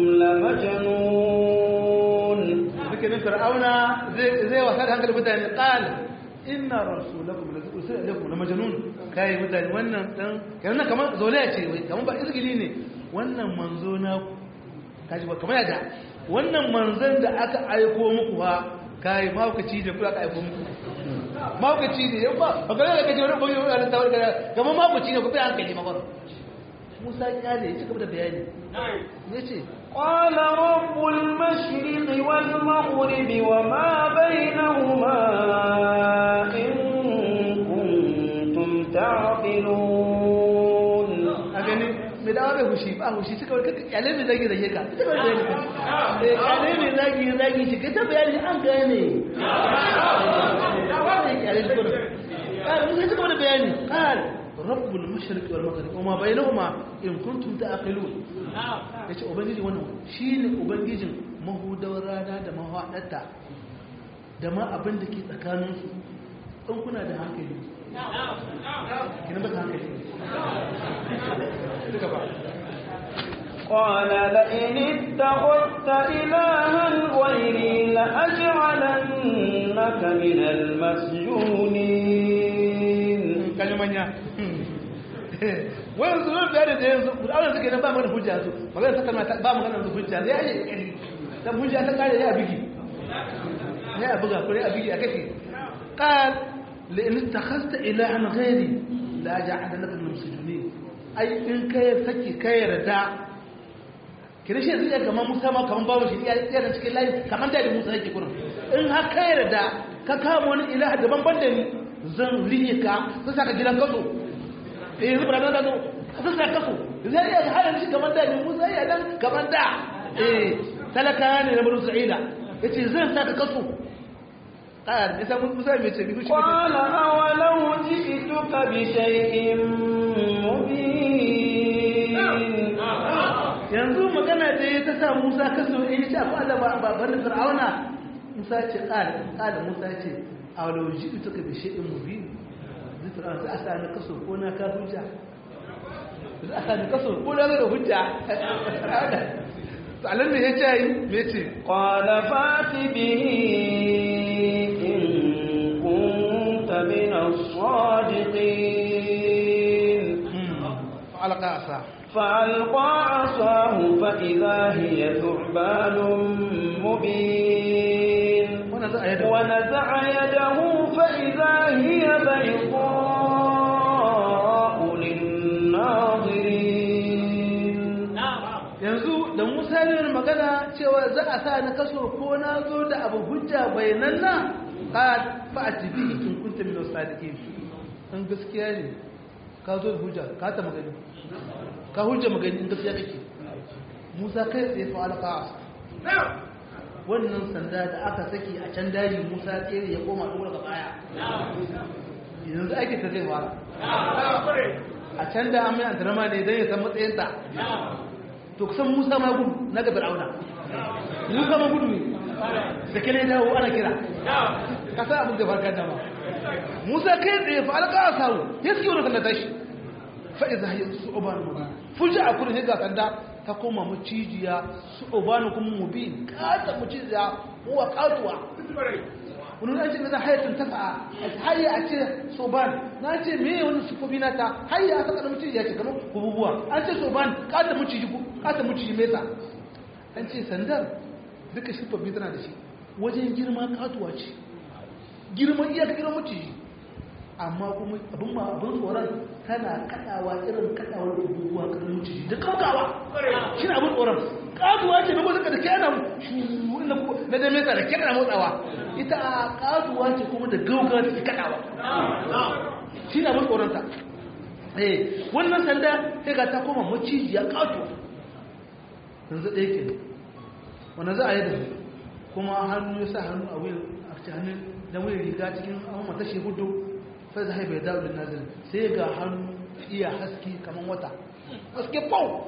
لمجنون zikirin fir'auna zai wasa da hankali mutane qal inna rasulakum la ursila ilaykum la majnun kai mutane wannan dan yana kamar zolaya ce wai kamar ba izgili ne wannan manzo na kaji ba kamar yadda wannan manzon da aka aiko muku fa kai maukaci da kula aka aiko muku maukaci ne yau ba ba ga da kaje wani boye wani tawar ga kamar maukaci ne ku bi hankali makon Musa ya ne ya ci gaba da bayani yace قال رب المشرق والمغرب وما بينهما إن كنتم تعقلون a gani mai dawa bai hushi ba hushi suka wani kaka kyale mai zagi zage ka ita kawai bayani ka eh kyale mai zagi zagi shi kai ta bayani an gane kyale shi kuma ƙara musa suka wani bayani ƙara rabbul mashriq wal maghrib wa ma bainahuma in kuntum ta'qilun yace ubangiji wannan shine ubangijin mahudawar rana da mahadarta da ma abin da ke tsakanin su in kuna da hankali kina ba hankali duka ba قال لئن اتخذت إلها غيري لأجعلنك من المسجونين kalmanya wani zuwa biya da yanzu kudanar suke nan ba mana hujja su magana ta kalma ba magana da hujja ya yi kari dan hujja ta kare ya bigi ya buga ko ya bigi a kake qal la in takhasta ilahan ghairi la ja'ala laka min sujunin ai in kai saki kai yarda kira shi zai kamar Musa ma kamar babu shi ya tsaya cikin layi kamar da Musa yake kurin in har kai yarda ka kama wani ilaha daban ban da ni zan riye ka sun saka gidan kaso eh yanzu ba da zo sun saka kaso zai iya halin shi kamar da ne musa ya dan kamar da eh talaka ne na bulu sa'ida yace zan saka kaso ƙara ne sai musa mai ce bibi shi قال أولو جئتك بشيء مبين yanzu magana da ya ta sa musa kaso in ce akwai da babanin fir'auna musa ce ƙara ƙara musa ce a wani ji ita ka bishe in mubi zai fir'auna za a sa ni kaso ko na ka hujja za a sa ni kaso ko na da hujja to alan ne ya ce yi me ce قال فات به إن كنت من الصادقين alqa asa فألقى عصاه فإذا هي ثعبان مبين wannan za a yi da ونزع يده فإذا هي بيضاء للناظرين yanzu da musa ne magana cewa za a sa na kaso ko na zo da abu hujja bayanan nan ka fa a tibi in kunta min sadiqin in gaskiya ne ka zo da hujja ka ta magani ka hujja magani in gaskiya kake musa kai tsaye fa alqa wannan sanda da aka saki a can daji musa tsere ya koma dora ga baya yanzu ake ta zai fara a can da an mai antarama ne don ya san matsayinta to kusan musa ma gudu na ga fir'auna musa ma gudu ne da kene dawo ana kira ka san abin da farka da ma musa kai tsaye fa alƙa sawu ya suke wani sanda tashi fa iza hiya su'ban mubin fuja a kurin ga sanda ta koma macijiya su'ban kuma mubin kata macijiya uwa katuwa wani an ce na hayatun ta sa'a hayya a ce soban na ce me wani sufofi na ta hayya a saka da muciji ya ce kamar kububuwa an ce soban kata muciji ku kata muciji mesa an ce sandar duka sufofi tana da shi wajen girma katuwa ce girman iya ka girman muciji amma kuma abin ma abin tsoron tana kadawa irin kadawar kububuwa kan muciji da kaukawa shi ne abin tsoron katuwa ce na gwazaka da kyana na da mesa da kyana motsawa ita a katuwa ce kuma da gaugawa take kadawa shi na mun tsoronta eh wannan sanda sai ga ta koma macijiya katuwa yanzu ɗaya ke wanda za a yi da su kuma hannu ya sa hannu a wuyan a cikin hannun da wuyan riga cikin ahun matashi hudu sai da haifar da wulin nazirin sai ga hannu iya haske kamar wata haske pau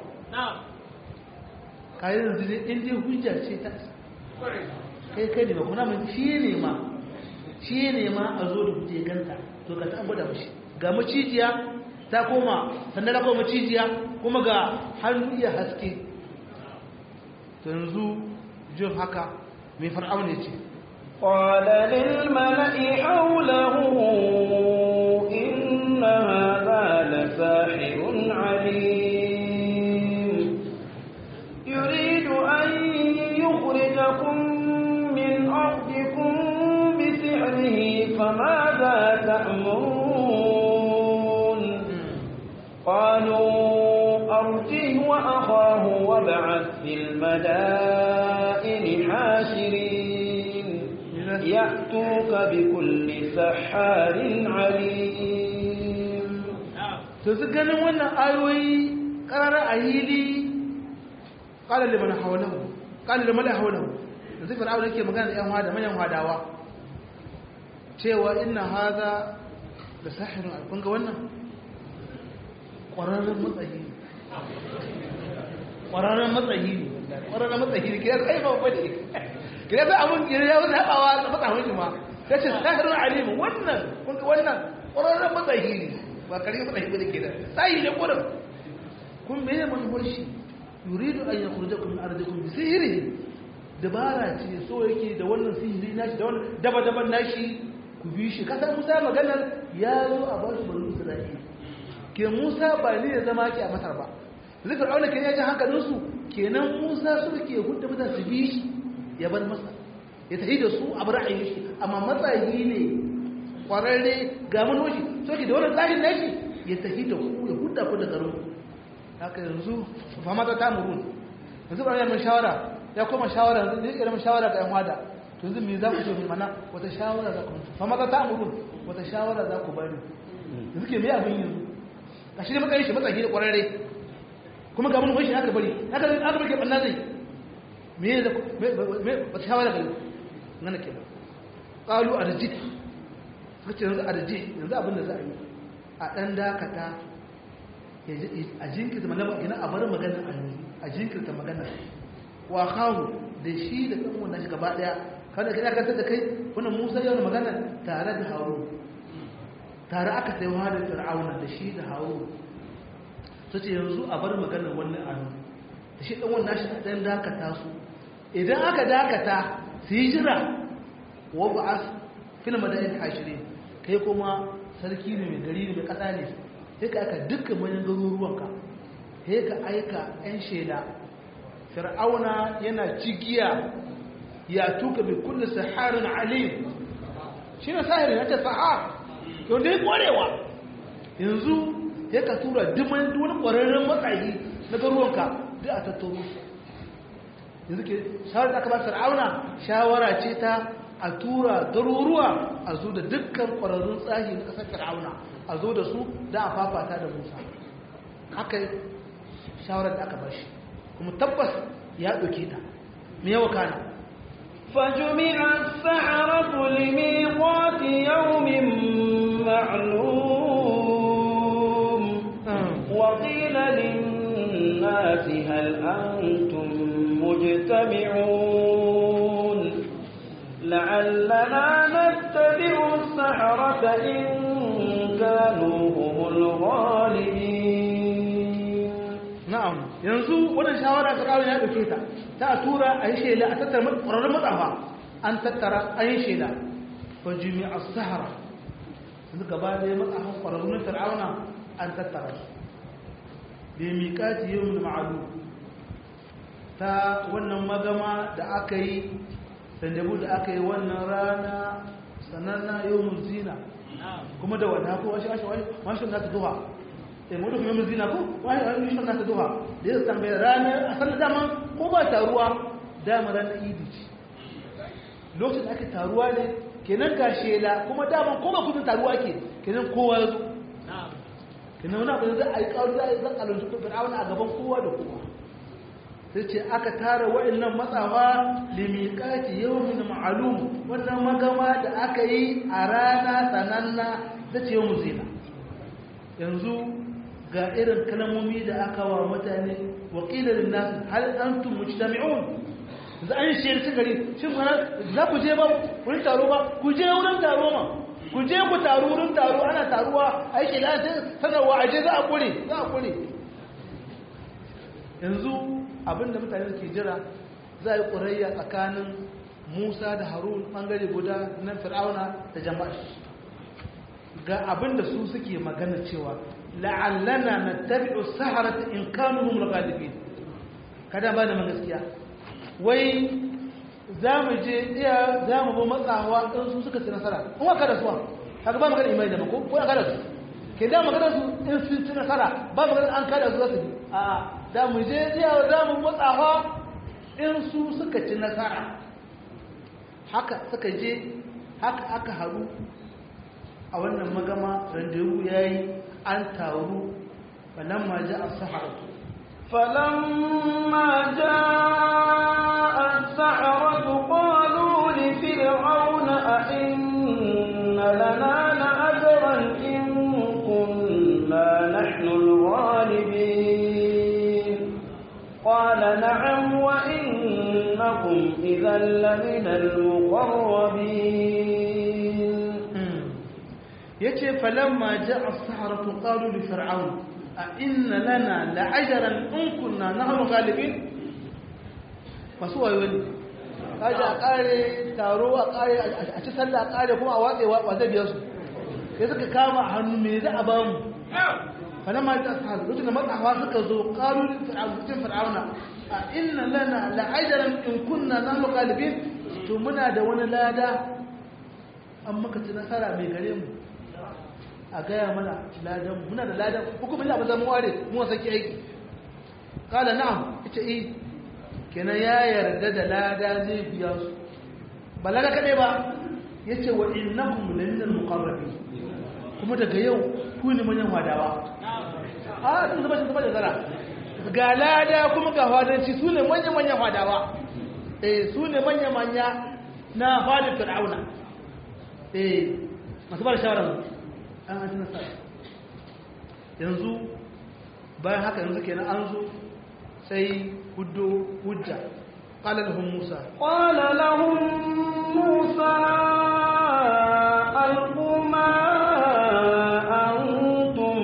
kayan yanzu ne in dai hujja ce ta kai kai ne ba kuna mai shi ne ma shi ne ma a zo da hujja ya ganta to ka ta gwada mashi ga macijiya ta koma sannan ta koma macijiya kuma ga hannu iya haske to yanzu jin haka mai far'aun ne ce قال للملأ حوله إن هذا لساحر عليم يريد أن يخرجكم من أرضكم بسحره فماذا تأمرون قالوا أرجه وأخاه وابعث في المدائن حاشرين يأتوك بكل سحار عليم to su ganin wannan ayoyi ƙarar a hili ƙalar liman haulahu ƙalar liman haulahu da zai fir'auna yake magana da 'yan hada manyan hadawa cewa inna haza da sahirin alkun ga wannan ƙwararren matsayi ne ƙwararren matsayi ne ƙwararren matsayi ne kira sai ba ne kira sai abin kira ya wuce haɓawa da matsahun shi ma ya ce sahirin alimin wannan kun ga wannan ƙwararren matsayi ne ba kare matsayi ba da ke da tsayi ne ƙurin kun mene manufar shi yuridu an yakhrujakum min ardikum bi sihrihi dabara ce so yake da wannan sihiri nashi da wannan daba daban nashi ku bi shi kasar Musa maganar ya zo a ba su banu Isra'ila ke Musa ba ne ya zama ki a Masar ba zikr aula ke ya ji hankalin su kenan Musa su ke hudda mutane su bi shi ya bar masa ya tafi da su a bar ayi shi amma matsayi ne kwararre ga manoshi so ke da wannan tsarin nashi ya tafi da ku ya hudda ku da garin haka yanzu fama ta tamurun yanzu ba mai shawara ya koma shawara yanzu ne irin shawara ga yan wada to yanzu me za ku ce mana wata shawara za ku fama ta tamurun wata shawara za ku bani yanzu ke me abin yanzu a shi ne matsayin shi matsayi da kwararre kuma ga mun shi haka bari haka aka bari banna zai me da me ba ta shawara gari ngana ke qalu arji kace yanzu arji yanzu abin da za a yi a dan dakata a jinkirta magana ina a bar magana a jinkirta magana wa kawo da shi da ɗan wannan shi gaba ɗaya kada ka dakatar da kai wannan musa yau da magana tare da haru tare aka sai wa da fir'auna da shi da haru su ce yanzu a bar magana wannan anu da shi ɗan wannan shi ɗan dakata su idan aka dakata su yi jira wa ba'as fil madain hashirin kai kuma sarki ne mai gari ne mai ƙasa ne sai ka aka dukkan manyan garuruwanka sai ka aika 'yan shela fir'auna yana cigiya ya tuka bi kulli saharin alim shi ne sahirin ya ce sahar yau da ya kwarewa yanzu ya ka tura diman wani kwararren matsayi na garuwanka duk a tattaro yanzu ke shawar da aka ba fir'auna shawara ce ta a tura garuruwa a zo da dukkan kwararrun tsahi na ƙasar fir'auna a zo da su da a fafata da musa haka shawarar da aka ba shi kuma tabbas ya ɗauke ta me yawa kana فجمع السحرة لميقات يوم معلوم وقيل للناس هل أنتم مجتمعون لعلنا نتبع السحرة إن كانوا هم الغالبين na'am yanzu wannan shawara ta kawo ya dauke ta ta tura a yi shela a tattara ƙwararrun matsafa an tattara an yi shela fa jumi'a sahara yanzu gaba da ya matsafan ƙwararrun fir'auna an tattara su da miƙati yau da ma'alu ta wannan magama da aka yi sandabu da aka yi wannan rana sananna yau zina kuma da wadda ko wasu wasu na ta duha sai mu duk mai zina ko wani wani shi na ta duha da ya tambaye ranar a sanar dama ko ba taruwa dama ranar idi ce lokacin ake taruwa ne kenan ga shela kuma dama ko ba kudin taruwa ke kenan kowa ya zo kenan wani abu da za a yi kawo za a yi zan kalonci ko fir'auna a gaban kowa da kowa sai ce aka tara wa'annan matsawa limiƙati yawmin ma'alum wannan magama da aka yi a rana sananna da ce yawmin zina yanzu ga irin kalmomi da aka wa mutane wakilar nasu hal antum mujtami'un za an shi yarci gari shin mana za ku je ba wurin taro ba ku je wurin taro ma ku je ku taro wurin taro ana taruwa aiki da sanarwa aje za a kure za a kure yanzu abinda mutane ke jira za a yi ƙurayya tsakanin musa da harun ɓangare guda na fir'auna da jama'a ga abinda su suke magana cewa la'allana na tabi'u saharata in kanu hum al-ghalibin kada ba da gaskiya wai za mu je iya za mu bi matsawa ɗin su suka ci nasara in wa kada suwa haka ba magana imani da ba ko ko ya kada su ke da magana su in sun ci nasara ba magana an kada su za su bi a'a da mu je iya za mu matsawa in su suka ci nasara haka suka je haka aka haru a wannan magama randewu ya yi an taru falamma ja a saharatu فلما جاء السحرة قالوا لفرعون أئن لنا لأجرا إن كنا نحن الغالبين قال نعم وإنكم إذا لمن المقربين yace falamma ja'a as-saharatu qalu li fir'aun a inna lana la'ajran in kunna nahnu ghalibin masu wayo ne kaje a kare taro a kare a ci sallah a kare kuma a watse wa zai biya su sai suka kama a hannu me za a ba mu falamma ja'a as-saharatu lokacin da matsawa suka zo qalu li fir'aun cikin fir'auna a inna lana la'ajran in kunna nahnu ghalibin to muna da wani lada an maka ci nasara mai gare mu a gaya mana ladan muna da ladan hukumin da zama ware mu saki aiki kala na'am ita eh kenan ya yarda da lada zai biya su ba lada kade ba yace wa innahum laminal muqarrabin kuma daga yau ku ne manyan wadawa a sun zama sun zama da zara ga lada kuma ga wadanci su ne manyan manyan wadawa eh su ne manya-manya na fadin fir'auna eh masu bada shawara an an nasara yanzu bayan haka yanzu kenan an zo sai hudu hujja qala lahum musa qala lahum musa alqu ma antum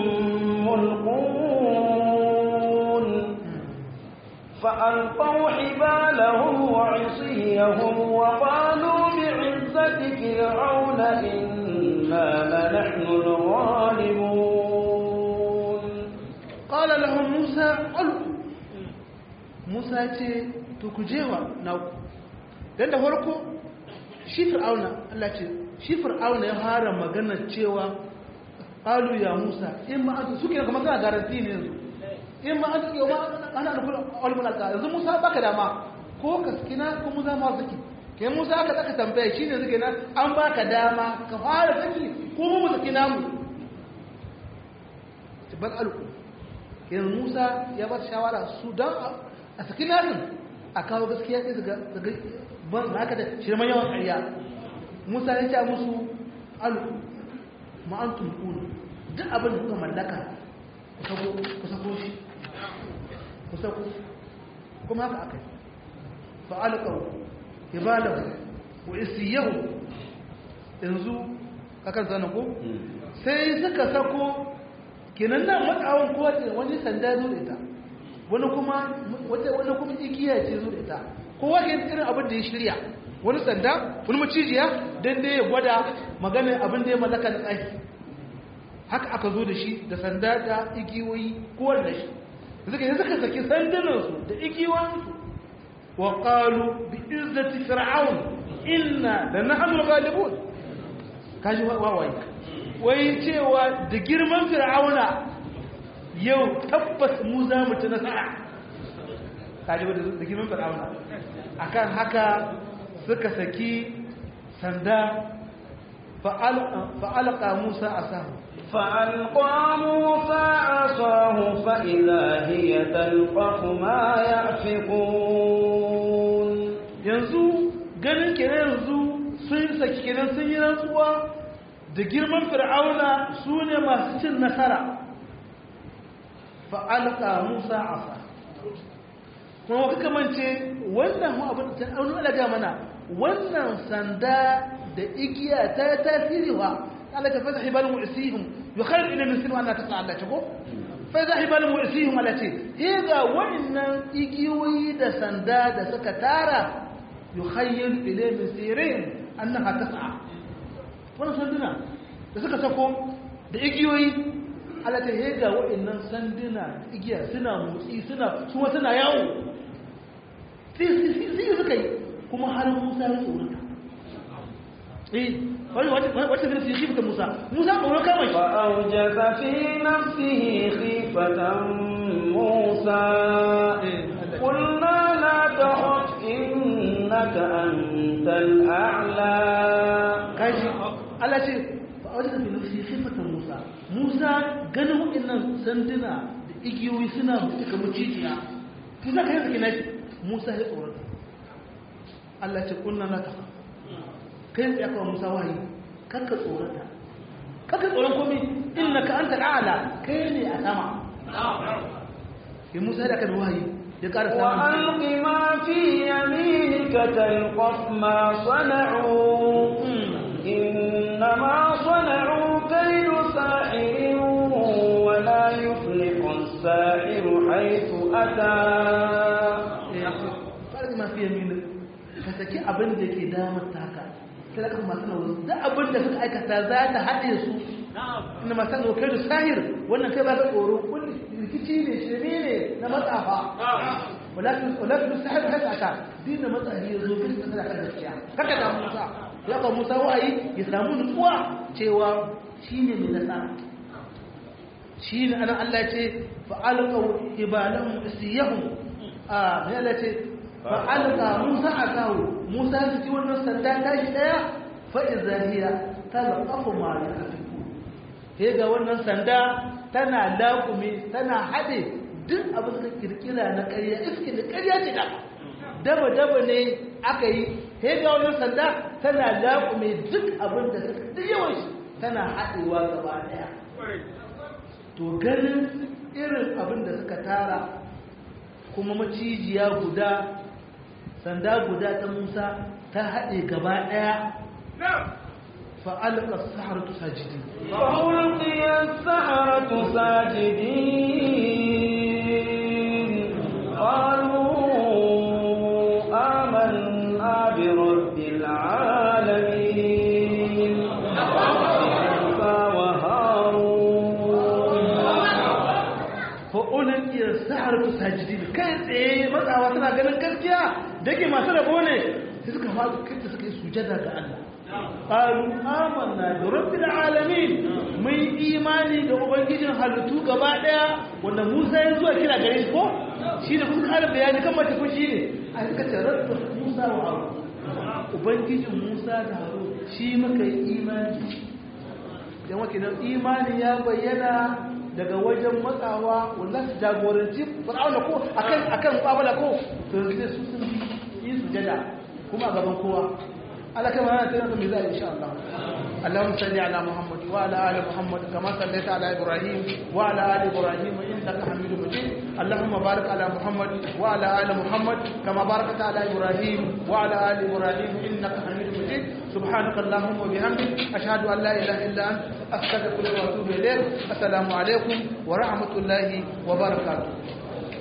mulqun فألقوا حبالهم وعصيهم وقالوا بعزة فرعون إنا لنحن الغالبون قال لهم موسى ألقوا موسى ce to ku jewa na ku dan da farko shi fir'auna Allah ce shi fir'auna ya fara magana cewa qalu ya Musa in ma anta suke kamar kana garanti ne yanzu in ma anta yau ma ana da kullu ulumul alqa yanzu Musa baka dama ko ka skina ko Musa ma saki kai Musa aka saka tambaya shine suke nan an baka dama ka fara saki ko mu sakina mu bal alqu yanzu Musa ya ba shawara su dan a saki nasin a kawo gaskiya sai daga daga ban haka da shirman yawan ƙarya Musa ya ce musu alu ma antum qulu duk abin da kuka mallaka ku sako ku sako shi ku sako kuma haka akai fa alqaw ibalahu wa isiyahu yanzu kakan zana ko sai suka sako kenan nan matsawon kowace wani sanda zo da ita wani kuma wani kuma igiya ce zo da ita kowa ke irin abin da ya shirya wani sanda wani macijiya don dai ya gwada maganin abin da ya mallaka da tsaki haka aka zo da shi da sanda da igiyoyi kowar da shi suka yi suka saki sandunansu da igiyoyinsu wa qalu bi izzati fir'aun inna la nahnu ghalibun kaji wawaye wai cewa da girman fir'auna yau tabbas mu za mu ci nasara kaji da girman fir'auna akan haka suka saki sanda fa'alqa musa asahu فألقى موسى عصاه فإذا هي تلقف ما يأفكون yanzu ganin kenan yanzu sun saki kenan sun yi rantsuwa da girman fir'auna su ne masu cin nasara fa'alƙa musa asa kuma waka kamance wannan mu abin da an alaga mana wannan sanda da igiya ta tasiri wa Allah ta fasa hibalin mu'isihim yukhayr ila min sinu anna tas'a Allah ko fasa hibalin mu'isihim Allah ce he ga wannan igiyoyi da sanda da suka tara yukhayr ila min sirin annaha tas'a wannan sanduna da suka sako da igiyoyi Allah ta hega waɗannan sanduna igiya suna motsi suna kuma suna yawo sai suka yi kuma har Musa ya tsorata eh wani wata zai su yi shifta Musa Musa tsoron kama shi فأوجس في نفسه خيفة موسى قلنا لا تخف إنك أنت الأعلى kaji Allah ce fa wata fi nafsi khifatan Musa Musa ganin waɗannan sanduna da igiyoyi suna mutu kamar cijiya Musa kai zaki nashi Musa ya tsorata Allah ce kunna na kafa kai ya kawo Musa wahayi kakka tsorata kakka tsoron komai innaka anta al'ala kai ne a sama ya Musa da kan wahayi ya ƙara samun وألق ما في يمينك تلقف ما صنعوا إنما صنعوا كيد ساحر ولا يفلح الساحر حيث أتى ƙarfi masu yamini ka saki abin da ke damar taka talakar masu nauyi da abin da suka aikata za ta haɗe su inda masu nauyi kai da sahir wannan kai ba ka tsoro kulli rikici ne shirme ne na matsafa walakin sahir haka aka dina matsafi ya zo bin kasar kan gaskiya haka da musa ya ba musa wa'ayi ya samu nutsuwa cewa shi ne mai nasara shi ne ana allah ce fa'alƙau ibalan isiyahun a mai allah ce fa'alƙa musa a kawo musa su ci wannan sanda tashi ɗaya fa'iza hiya ta zaɓafa ma ya afiku he ga wannan sanda tana laƙume tana haɗe duk abin da kirkira na ƙarya iske da ƙarya ce da daba daba ne aka yi he ga wannan sanda tana laƙume duk abin da suka duk yawan shi tana haɗewa gaba ɗaya to ganin irin abin da suka tara kuma macijiya guda sanda guda ta musa ta haɗe gaba ɗaya fa'alƙa saharatu sajidi فألقي السحرة ساجدين قالوا آمنا برب العالمين موسى وهارون fa'ulƙi saharatu sajidi kai tsaye matsawa suna ganin gaskiya da ke masu rabo ne sai suka faɗi kai suka yi sujada ga Allah ƙaru amanna da rabbil alamin mun imani da ubangijin halittu gaba ɗaya wanda Musa ya zuwa kira gare shi ko shi ne kuka ƙara bayani kan mace kun shi ne a suka ce rabbil Musa wa Harun ubangijin Musa da Harun shi muka yi imani dan wakilan imani ya bayyana daga wajen matsawa wanda su jagoranci fir'auna ko akan akan babala ko to yanzu su sun yi sujada kuma a gaban kowa Allah kama yana tana mai zai insha Allah اللهم صل على محمد وعلى ال محمد كما صليت على ابراهيم وعلى ال ابراهيم انك حميد مجيد اللهم بارك على محمد وعلى ال محمد كما باركت على ابراهيم وعلى ال ابراهيم انك حميد مجيد سبحانك اللهم وبحمدك اشهد ان لا اله الا انت استغفرك واتوب اليك السلام عليكم ورحمه الله وبركاته